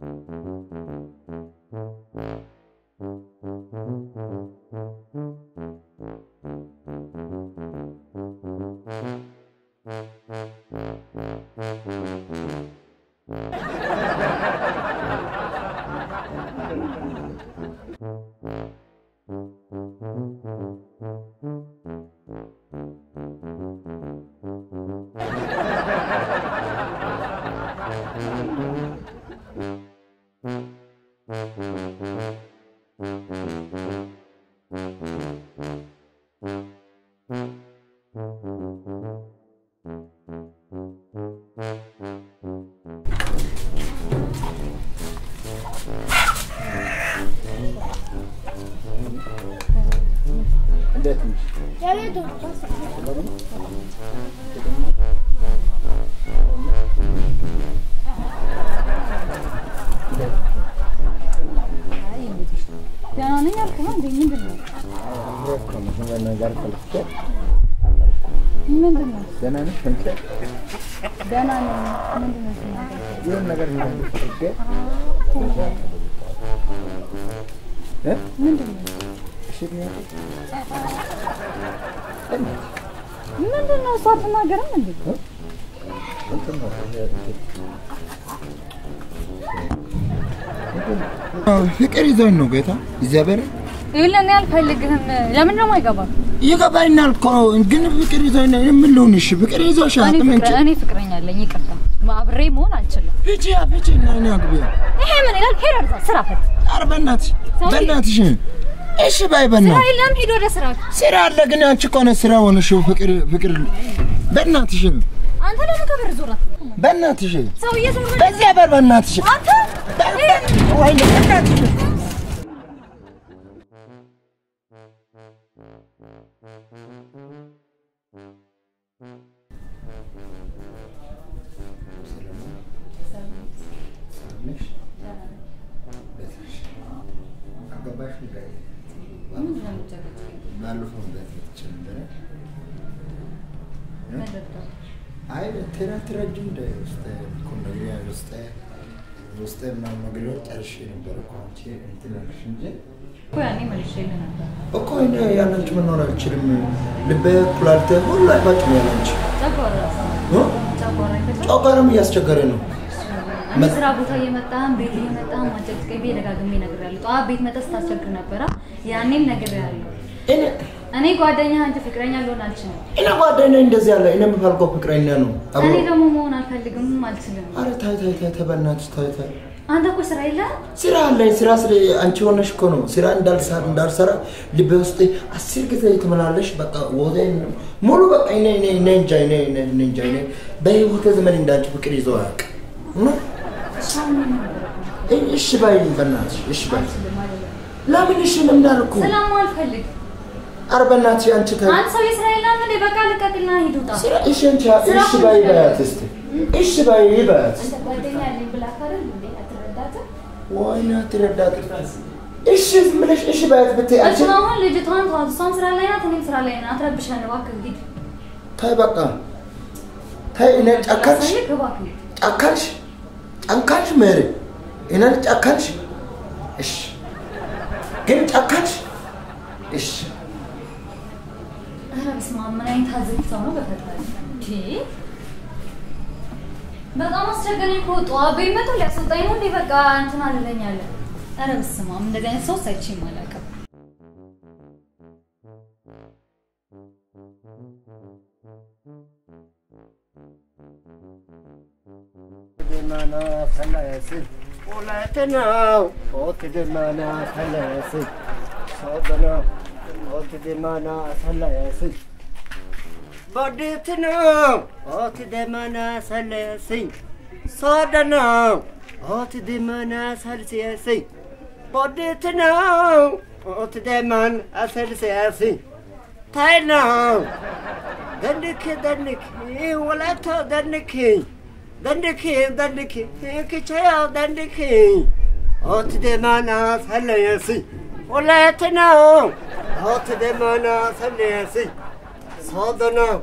እንዴት ነሽ? ደህና ነኝ አልኩህ ነው እንዴ? ምንድን ነው ነገር ፈልጌ ምንድን ነው? ደህና ነሽ? አንቺ ደህና ነኝ። ምንድን ነው ስናገር? ይሁን ነገር ልነግርሽ ፈልጌ እ ምንድን ነው? እሺ ብያለሁ። ምንድን ነው? እሷ አትናገርም እንዴ? እንትን ነው ይሄ እንትን ፍቅር ይዞኝ ነው ጌታ እግዚአብሔር ይኸውልህ እኔ አልፈልግህም። ለምን ነው የማይገባው? ይገባኛል እኮ ግን ፍቅር ይዞኝ ነው ምን ልሁን? እሺ ፍቅር ይዞሽ እኔ አቅም እንጂ ፍቅረ- እኔ ፍቅረኛ አለኝ። ይቅርታ አብሬ መሆን አልችልም። ፍቺ ፍቺ እና እኔ አግቢያ ይሄ ምን ይላል? ሄድ አርዛ ስራ ፈት ኧረ በእናትሽ ሰውዬ። በእናትሽ እሺ ባይ ስራ በእናትሽ የለም። ሂድ ወደ ስራ። ስራ አለ ግን አንቺ እኮ ነው ስራ ሆነሽ ፍቅር ፍቅር በእናትሽ አንተ ለምን ከበር ዞር አትልም? በእናትሽ ሰውዬ ዞር በል። በዚያ በር በእናትሽ አንተ ወይ በእናትሽ ባለፈው ቤት መጥቼ ነበረ። አይ ትራ ትረጅ እንደ ውስጥ ኮንዶሚኒያ ውስጥ ውስጥ ምናምን ነገሮች ጨርሼ ነበረ እኮ አንቺ እንትን አልሽ እንጂ እኮ ያኔ መልሼልህ ነበር። እኮ እኔ ያለንቺ መኖር አልችልም። ልቤ ኩላሊቴ ሁሉ አይባጭም ያለንቺ ጨጓራ እ? ጨጓራ ይፈጫል። ጨጓራም እያስቸገረ ነው። እኔ ስራ ቦታ እየመጣህም ቤት እየመጣህም ማጨቅጨቅ ብዬ ደጋግሜ እነግርሃለሁ። ጠዋት ቤት መጥተህ ስታስቸግር ነበረ። ያኔም ነግሬሃለሁ። እኔ እኔ ጓደኛህ እንጂ ፍቅረኛ ልሆን አልችልም። እኔ ጓደኛ እንደዚህ ያለ እኔ የምፈልገው ፍቅረኛ ነው። አብሮ እኔ ደግሞ መሆን አልፈልግም አልችልም። አረ ታይ ታይ ታይ ታይ በእናትሽ ታይ ታይ አንተ እኮ ስራ የለህም። ስራ አለኝ። ስራ ስለ አንቺ ሆነሽ እኮ ነው ስራ እንዳልሰራ እንዳልሰራ ልቤ ውስጥ አስር ጊዜ የተመላለሽ በቃ ወደ ሙሉ በቃ እኔ እኔ እኔ እንጃ እኔ እኔ እኔ እንጃ እኔ በህይወቴ ዘመን እንዳንቺ ፍቅር ይዞ አያውቅም። እና እሺ ባይ በእናትሽ እሺ ባይ ለምን እሺ ለምን አልኩ? ስለማልፈልግ ኧረ በእናትሽ አንቺ ታይ አንተ ሰው የስራ የለህም እንዴ? በቃ ልቀቅና ሂድ ውጣ። ስራ እሺ አንቺ ስራ እሺ ባይ ሁሉ በያት እስቲ እሺ ባይ በያት አንተ ጓደኛ አለኝ ብላህ አይደል እንዴ? አትረዳትም? ወይኔ አትረዳት እሺ ዝም ብለሽ እሺ ባያት ብትይ አንቺ እሱን አሁን ልጅቷን ተዋት። እሷም ስራ ላይ ናት፣ እኔም ስራ ላይ ናት። አትረብሸን እባክህ ሂድ። ታይ በቃ ታይ እኔ ጨካልሽ ያሳየህ እባክህ ሂድ። ጨካልሽ ጨካልሽ ሜሪ እኔን ጨካልሽ እሺ ግን ጨካልሽ እሺ ኧረ በስመ አብ ምን አይነት አዘግት ሰው ነው በፈጣሪ እንዴ! በጣም አስቸገረኝ እኮ ጠዋት ቤት መቶ ሊያስወጣኝ ነው እንዴ? በቃ እንትን አልለኝ አለ። ኧረ በስመ አብ እንደዚህ አይነት ሰው አይቼም አላውቅም። ደማና ፈለስን ሁለትናው ኦት ደማና ፈለስን ሶበና ኦት ደማና ፈለስን በዴትናው ኦት ደማና ሰለስኝ ሶደናው ኦት ደማና ሰልስየስኝ በዴትናው ኦት ደማን አሰልስየስኝ ታይናው ደንክ ደንክ ወላቶ ደንክ ደንክ ደንክ ክቸያው ደንክ ኦት ደማና ሰለየሲ ወላየት ነው ኦት ደማና ሰለየሲ ሶዶ ነው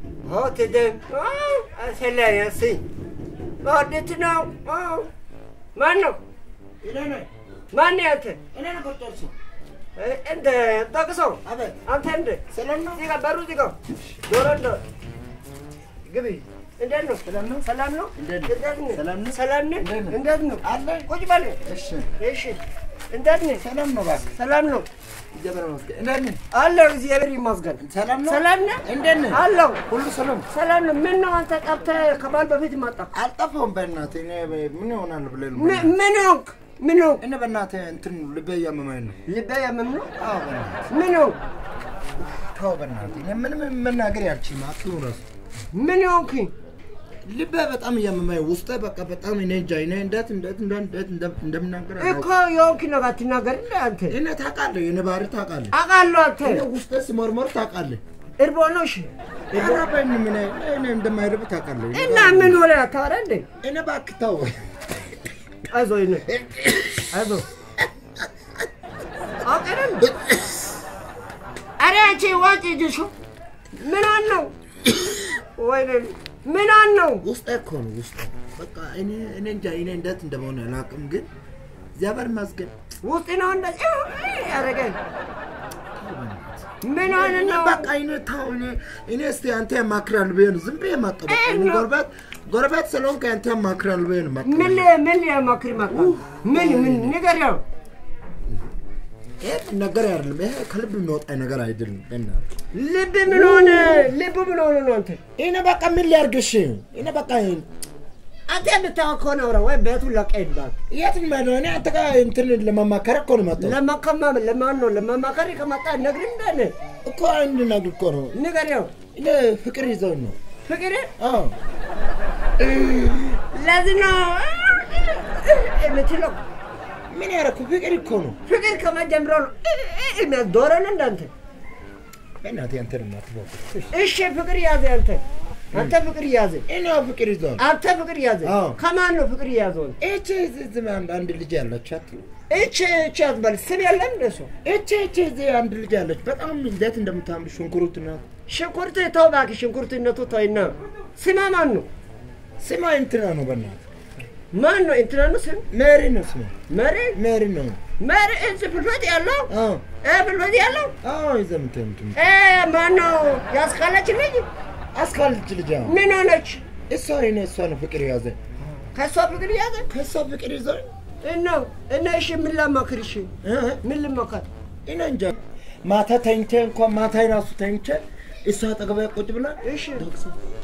ኦት ደ ሰለየሲ ኦዴት ነው ማን ነው? እኔ ነኝ ማን ነው አንተ? እኔ ነኝ ቁርጦርሱ እ- እንደ ጠቅሰው አቤት አንተ እንደ ሰላም ነው እዚህ ጋር በሩ እዚህ ጋር ዶሮ እንደ ግቢ እንዴት ነው? ሰላም ነው ሰላም ነው? እንዴት ነው? እንዴት ነው? ሰላም ነው? ሰላም ነህ? እንዴት ነው? እንዴት ነው? አለ ቁጭ በል። እሺ እሺ እንዴት ነህ? ሰላም ነው እባክህ ሰላም ነው እግዚአብሔር ይመስገን እንዴት ነህ አለሁ። እግዚአብሔር ይመስገን። ሰላም ነው ሰላም ነህ? እንዴት ነህ አለሁ። ሁሉ ሰላም ሰላም ነው። ምን ነው አንተ ጠፍተህ ከበዓል በፊት መጣ? አልጠፋሁም በእናትህ እኔ ምን ይሆናል ብለህ ነው ምን ምን ሆንክ? ምን ሆንክ? እኔ በእናትህ እንትን ልቤ እያመመኝ ነው ልቤ ያመም ነው? አዎ በእናትህ ምን ሆንክ? ተው በእናትህ እኔ ምንም መናገር ያልችልም አትኑ እራሱ ምን ሆንክ? ልቤ በጣም እያመመኝ ውስጤ በቃ በጣም እኔ እንጃ እኔ እንዴት እንዴት እንዴት እንዴት እንደ- እንደምናገር እኮ አላውቅም። የሆንክ ነገር ትናገር እንደ አንተ እኔ ታውቃለህ የእኔ ባህሪ ታውቃለህ አውቃለሁ። አንተ እኔ ውስጤ ሲሞርሞር ታውቃለህ እርቦ ነው። እሺ አራበኝ ምን እኔ እንደማይርብ ታውቃለህ እኔ እና ምን ሆነ ታወራ እንዴ? እኔ እባክህ ተው አይዞህ ይነ አይዞህ አውቀንም ኧረ አንቺ ዋጭ እጅሽ ምን ነው ወይኔ ምን ነው ውስጤ እኮ ነው ውስጤ በቃ እኔ እኔ እንጃ እኔ እንዴት እንደመሆነ አላውቅም ግን እግዚአብሔር ይመስገን ውስጥ ነው እንደዚህ ያደረገኝ ምን ሆነ እኔ ነው በቃ እኔ ተው እኔ እኔ እስቲ አንተ ያማክራል ብዬ ነው ዝም ብዬ መጣሁ በቃ እኔ ነው። ጎረቤት ጎረቤት ስለሆንክ አንተ ያማክራል ብዬ ነው መጣሁ ምን ምን ሊያማክር መጣ ምን ምን ንገሪያው ይሄ ነገር አይደለም ይሄ ከልብ የሚወጣ ነገር አይደለም በእናትህ ልብ ምን ሆነ ልብ ምን ሆነ ነው አንተ እኔ በቃ ምን ሊያርግሽ እኔ በቃ አንተ የምታወቅ ከሆነ አውራ ወይ ቤቱን ለቀህ ሂድ እባክህ የት ነው እኔ አንተ ጋር እንትን ለመማከር እኮ ነው የመጣሁት ለመከማ ለማን ነው ለመማከር ከመጣ ነግሪኝ እንዳለ እኮ አንድ ነገር እኮ ነው ንገሪያው እኔ ፍቅር ይዘውኝ ነው ፍቅር አዎ ለዚህ ነው የምትለው ምን ያደረኩ ፍቅር እኮ ነው ፍቅር ከመጀመሩ ነው የሚያስዶረ ነው እንዳንተ በእናትህ አንተ ነው የማትባው እሺ ፍቅር ያዘ አንተ አንተ ፍቅር ያዘ እኔ ፍቅር ይዘዋል አንተ ፍቅር ያዘ አዎ። ከማን ነው ፍቅር ያዘው እቺ ዝም አንድ አንድ ልጅ ያለች አትሉ እቺ እቺ አትበል ስም የለም እንደሱ እቺ እቺ እዚህ አንድ ልጅ ያለች በጣም እንዴት እንደምታምር ሽንኩርት ነው ሽንኩርት ተው እባክህ ሽንኩርትነቱ ተውና ስማ ማን ነው ስማ እንትና ነው በእናትህ ማን ነው እንትና ነው ስም ሜሪ ነው ስማ መሪ ሜሪ ነው መሪ እዚህ ፍልፈት ያለው አዎ እ ፍልፈት ያለው አዎ ይዘምተ እንትን እ ማን ነው ያስካለች ልጅ አስካልች ልጅ አዎ ምን ሆነች እሷ እኔ እሷ ነው ፍቅር ያዘ ከእሷ ፍቅር ያዘ ከእሷ ፍቅር ይዘውኝ እና እና እሺ ምን ላማክር እሺ እ ምን ልመካት እኔ እንጃ ማታ ተኝቼ እንኳን ማታ ራሱ ተኝቼ እሷ አጠገቤ ቁጭ ብላ እሺ ዶክሳ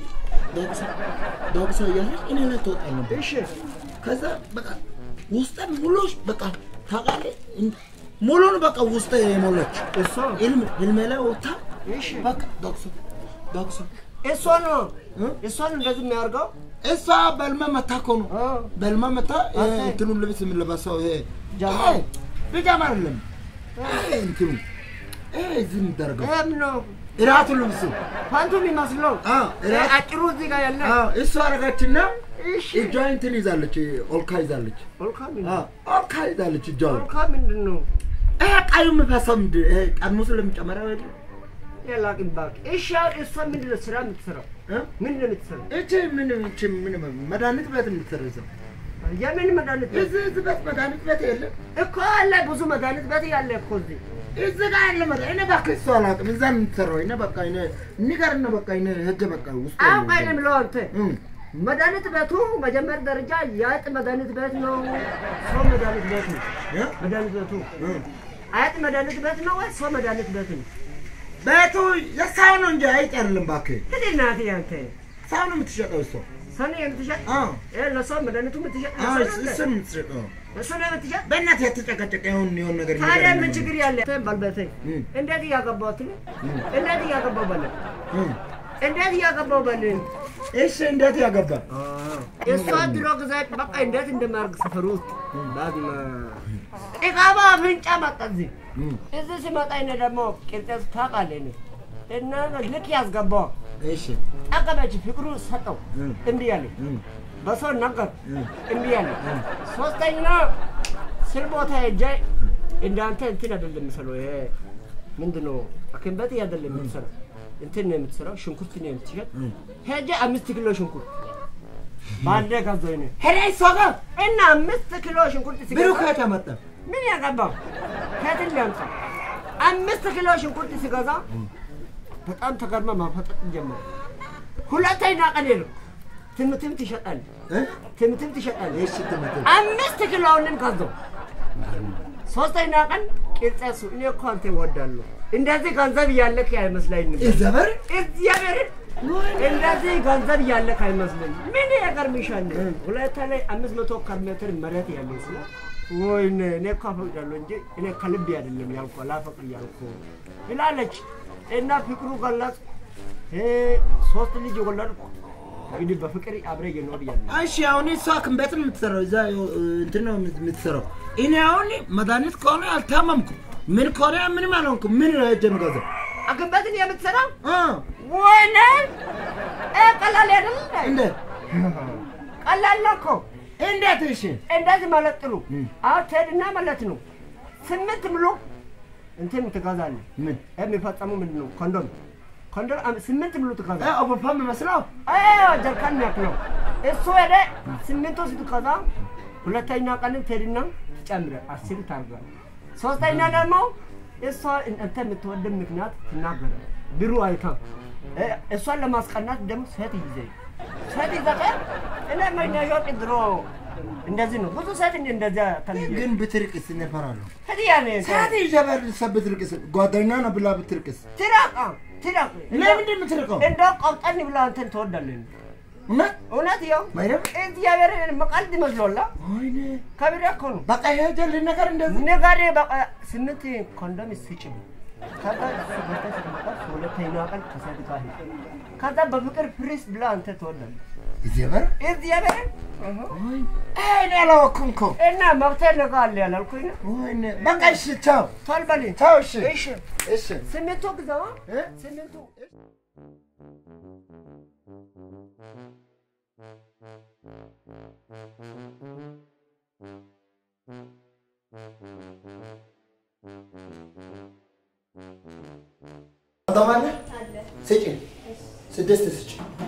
ዶክሳ ዶክሳ እያለች እኔ ላይ ትወጣ ነበር እሺ ከዛ በቃ ውስጠ ሙሉሽ በቃ ታውቃለህ እን- ሙሉን በቃ ውስጠ የሞላች እሷ ህልም ህልሜ ላይ ወጥታ እሺ በቃ ዶክሳ ዶክሳ እሷ ነው እ? እሷ ነው እንደዚህ የሚያደርገው እሷ በህልሜ መታ እኮ ነው አ በህልሜ መታ ይሄ አንተ- እንትኑን ልብስ የምንለበሰው ይሄ ጃማ? ይሄ ቢጃማ አይደለም ይሄ እንትኑ ይሄ እዚህ የሚደረገው እም ነው እራቱ ልብሱ ፓንቱ የሚመስለው አ እ እራት አጭሩ እዚህ ጋር ያለ አ እሷ አረጋችና እሺ እጇ እንትን ይዛለች ኦልካ ይዛለች ኦልካ አ ምንድን ኦልካ ይዛለች እጇ ኦልካ ምንድን ነው ይሄ ቀዩ የሚፈሰው ምንድን ይሄ ጠርሙስ ለሚጨመረው አይደል ያላቅም ባክ እሺ አሁን እሷ ምንድን ነው ስራ የምትሰራው እ? ምንድን ነው የምትሰራው እቺ ምን እቺ ምን መድኃኒት ቤት የምትሰረዘው የምን መድኃኒት ቤት እዚህ እዚህ ቤት መድኃኒት ቤት የለም እኮ አለ ብዙ መድኃኒት ቤት ያለ እኮ እዚህ እዚህ ጋር ያለ መድኃኒት እኔ እባክህ እሱ አላውቅም እዛ ነው የምትሰራው እኔ በቃ እኔ ንገርና በቃ እኔ ሂጅ በቃ ውስጥ አውቃ ነው የምለው አንተ እ መድኃኒት ቤቱ መጀመሪያ ደረጃ የአይጥ መድኃኒት ቤት ነው ሰው መድኃኒት ቤት ነው እ? መድኃኒት ቤቱ እ አይጥ መድኃኒት ቤት ነው ወይ ሰው መድኃኒት ቤት ነው ቤቱ የሰው ነው እንጂ አይጥ አይደለም እባክህ እንግዲህ እናቴ አንተ ሰው ነው የምትሸጠው እሷ ሰው የምትሸጥ አዎ እ ለሰው መድኃኒቱ የምትሸጥ አዎ ለሰው ነው እሱ እንደ? ነው የምትሸጠው እሱ ነው የምትሸጥ በእናትህ የተጨቀጨቀ የሆን የሆን ነገር ታዲያ ንገረኝ ምን ነው። ችግር ያለ ባልበቴ እ እንዴት እያገባሁት ነው እ እንዴት እያገባሁ በል እ እንዴት እያገባሁ በል እሺ እንዴት ያገባ እሷ ድሮ ጊዜ በቃ እንዴት እንደማያርግ ሰፈር ውስጥ ዳግማ ጥቃባ አፍንጫ መጣ እዚህ እ እዚህ ሲመጣ እኔ ደግሞ ቅርጤት ታውቃለህ እኔ እና ልክ ያስገባው እሺ ጠቀመች ፍቅሩ ሰጠው እ እምቢ አለኝ እ በሰው ነገር እ እምቢ አለኝ ሶስተኛ ስል ቦታ ሄጄ እንዳንተ እንትን አይደለም የምሰለው ይሄ ምንድን ነው ሐኪም ቤት አይደለም የምትሰራው እንትን ነው የምትሰራው ሽንኩርት ነው የምትሸጥ እ ሄጄ አምስት ኪሎ ሽንኩርት በአንዴ ገዛሁ እኔ ሄደ እሷ ጋር እና አምስት ኪሎ ሽንኩርት ብሩ ሲገዛ ከየት አመጣ? ምን ያገባው ከትን ሊያምጣ አምስት ኪሎ ሽንኩርት ሲገዛ በጣም ተገርማ ማፈጠጥ ጀመረ። ሁለተኛ ቀን ሄድኩ ትምትም ትሸጣል እ? ትምትም ትሸጣል እሺ ትምህርት አምስት ኪሎውንም ገዛሁ። ሶስተኛ ቀን ቂርጤሱ እኔ እኮ አንተ እወዳለሁ እንደዚህ ገንዘብ እያለክ አይመስለኝም። ዘበር እግዚአብሔርን እንደዚህ ገንዘብ እያለክ አይመስለኝም። ምን ያገርምሻል? ሁለታ ላይ አምስት መቶ ካሬ ሜትር መሬት ያለኝ ስለ ወይኔ እኔ እኮ አፈቅዳለሁ እንጂ እኔ ከልቤ አይደለም ያልኩ ላፈቅር ያልኩ ይላለች እና ፍቅሩ ገለጽ ሶስት ልጅ ወለድኩ። እንግዲህ በፍቅር አብረ እየኖር ያለ እሺ አሁን እሷ ክንበት ነው የምትሰራው፣ እዛ እንትን ነው የምትሰራው። እኔ አሁን መድኃኒት ከሆነ አልታመምኩም፣ ምን ከሆነ ምንም አልሆንኩም። ምን ነው ሄጄ የምገዛው? አግበትን የምትሰራው እ ወይኔ እ ቀላል አይደለም እንደ ቀላል ነው እኮ እንዴት? እሺ እንደዚህ ማለት ጥሩ። አሁን ትሄድና ማለት ነው ስምንት ብሎ እንትን ትገዛለህ። ምን የሚፈጸሙ ምንድን ነው? ኮንዶም ኮንዶም አም- ስምንት ብሎ እ ትገዛለህ። ኦቦፋም መስለው አዎ ጀርካን የሚያክለው እሱ ሄደ ስምንቱ ስትገዛ ሁለተኛ ቀን ትሄድና ትጨምረህ አስር ታርጋለህ። ሶስተኛ ደግሞ እሷ አንተ የምትወደው ምክንያት ትናገራለህ። ብሩ አይታ እ እሷን ለማስቀናት ደግሞ ሴት ይዘ ሴት ይዘህ እኔ መኛሾጥ ድሮ እንደዚህ ነው። ብዙ ሴት እንደ እንደዚያ ተልዬ ግን ብትርቅስ እፈራለሁ። ህዲያ ነው ሰዓት ይዘበር ሰብ ብትርቅስ ጓደኛ ነው ብላ ብትርቅስ ትራቃ ትራቅ ለምንድን ነው የምትርቀው? እንደው ቆምጠን ብላ አንተን ትወዳለህ። እውነት እውነት ያው ማይረም እግዚአብሔር መቃልድ ይመስሎላ ወይኔ ከቢራ እኮ ነው በቃ ሄጄ ልነገር እንደዚህ ነጋዴ በቃ ስምንት ኮንዶም ስጭኝ ከዛ እሱ ገዝተህ ስትመጣ ሁለተኛ ቀን ከሴት ጋር ሂድ። ከዛ በፍቅር ፕሪስ ብላ አንተ ትወዳለህ። ይዘበር እግዚአብሔር እኔ አላወኩም እኮ እና መብቴ ነገ አለ ያላልኩኝ ነው። ወይኔ በቃ እሺ ቻው ቶል በል ቻው እሺ እሺ እሺ ስምንቱ ግዛዋ እ? ስምንቱ አዳማለ ስጪ ስድስት ስጪ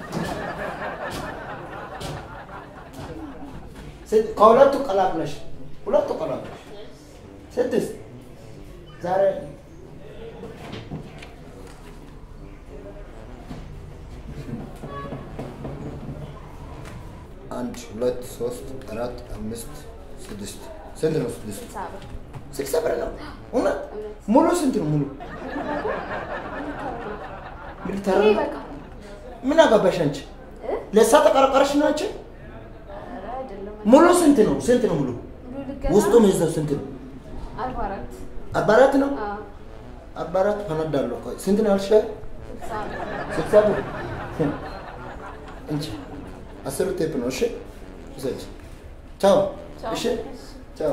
ስድ- ከሁለቱ ቀላቅለሽ ሁለቱ ቀላቅለሽ ስድስት ዛሬ አንድ ሁለት ሶስት አራት አምስት ስድስት ስንት ነው ስድስት ስልሳ ብር ነው እውነት ሙሉ ስንት ነው ሙሉ ሚሊተር ነው? ምን አገባሽ አንቺ? ለእሷ ተቀረቀረሽ ነው አንቺ? ሙሉ ስንት ነው? ስንት ነው ሙሉ? ውስጡ የሚይዘው ስንት ነው? አርባ አራት አርባ አራት ነው? አርባ አራት ፈነዳለሁ። ቆይ ስንት ነው ያልሽ? ስልሳ ብር እንጂ አስሩ ቴፕ ነው። እሺ ውሰጂ። ቻው። እሺ ቻው።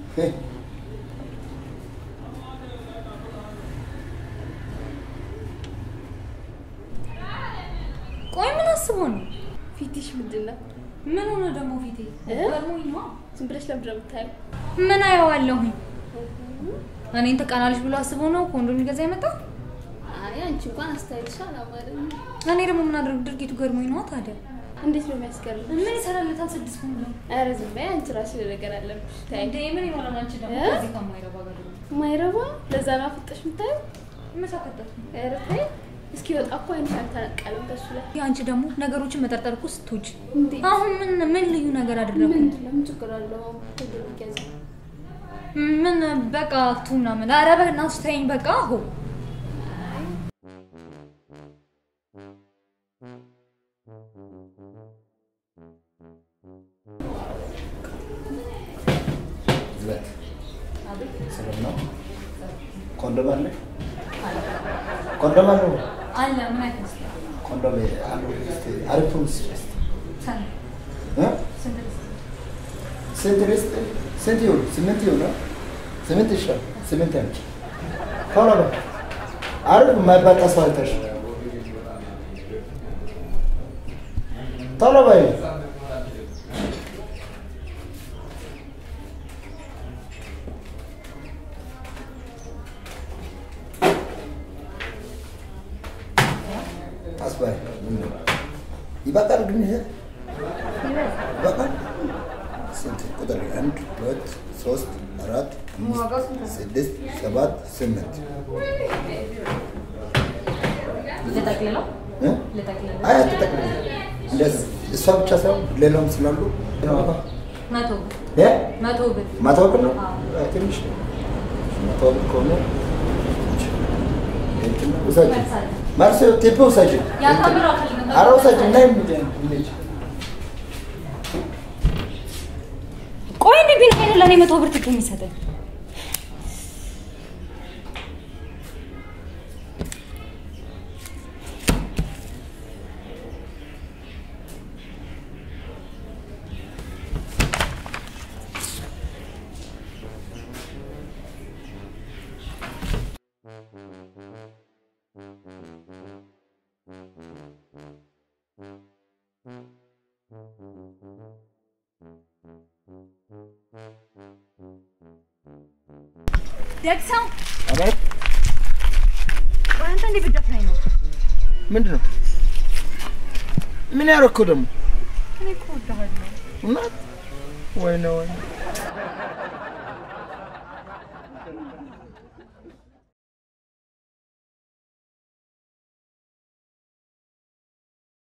ቆይ ምን አስቦ ነው? ፊትሽ ምንድን ነው? ምን ሆነ ደግሞ ፊቴ? እ? ገርሞኝ ነዋ። ዝም ብለሽ ለምንድን ነው የምታየው? ምን አየዋለሁኝ? እኔን ትቀናለች ብሎ አስቦ ነው ኮንዶም ሊገዛ የመጣው? አይ አንቺ እንኳን አስተያየትሽ አላማረም። እኔ ደግሞ ምን አድርግ ድርጊቱ ገርሞኝ ነዋ። ታዲያ እንዴት ነው የሚያስገርም? ምን ይሰራለታል? ስድስት ኮንዶም ኧረ ዝም በይ አንቺ ራስሽ ነገር አለብሽ። ታይ እንዴ ምን ይሆናል? አንቺ ደግሞ እ? ከዚህ ከማይረባ ጋር ደግሞ ማይረባ ለዛ ነው አፍጠሽ የምታየው። መሳከተት ኧረ ተይ እስኪ ወጣ እኮ አይንሽ አልተነቀለም ከሱ ላይ አንቺ ደግሞ ነገሮችን መጠርጠር እኮ ስትውጪ እንዴ አሁን ምን ምን ልዩ ነገር አደረኩ? ምንድን ነው ምን ችግር አለው? ሁሉ ይገዛ ምን በቃ ቱ ምናምን ኧረ በእናትሽ ተይኝ በቃ አሁ ዝለት ሰላም ነው? ኮንዶም አለ? ኮንዶም አለ? አለ ምን አይነት መስሎህ? ኮንዶም አለ? እስኪ አሪፉን ስጪ እስኪ። ሰን- እ? ስንት ልስጥ? ስንት ልስጥ? ስንት ይሁን? ስምንት ይሁን? አ? ስምንት ይሻል። ስምንት ያምጪ። ቶሎ በል። አሪፍ የማይባል ተስፋ አይተሽ ቶሎ በይ። አስባይ ይበቃል ግን ይሄ ይበዛል። በቃ ስንት ቁጥር? አንድ ሁለት ሶስት አራት አምስት ስድስት ሰባት ስምንት ልጠቅልለው እ? ልጠቅልለው አይ አትጠቅልል። እንደዚህ እሷ ብቻ ሳይሆን ሌላውም ስላሉ መቶ ብር እ? መቶ ብር መቶ ብር ነው አዎ። አይ፣ ትንሽ ነው። መቶ ብር ከሆነ እንትን ውሰጂ። መልሳለሁ። ማርሴ ቴፕ ውሰጂ። ያታምረው አልፈልግም። ኧረ ውሰጂ እና ይምድ ይምድ ቆይ እንዴ ቢና ሄደ ለእኔ መቶ ብር ትኬት የሚሰጠኝ ደግሰው አቤት ቆይ አንተ እንዴ ብትደፍረኝ ነው? ምንድን ነው? ምን ያደረኩህ ደግሞ? እኔ እኮ እወድሃለሁ። እውነት? ወይኔ ወይኔ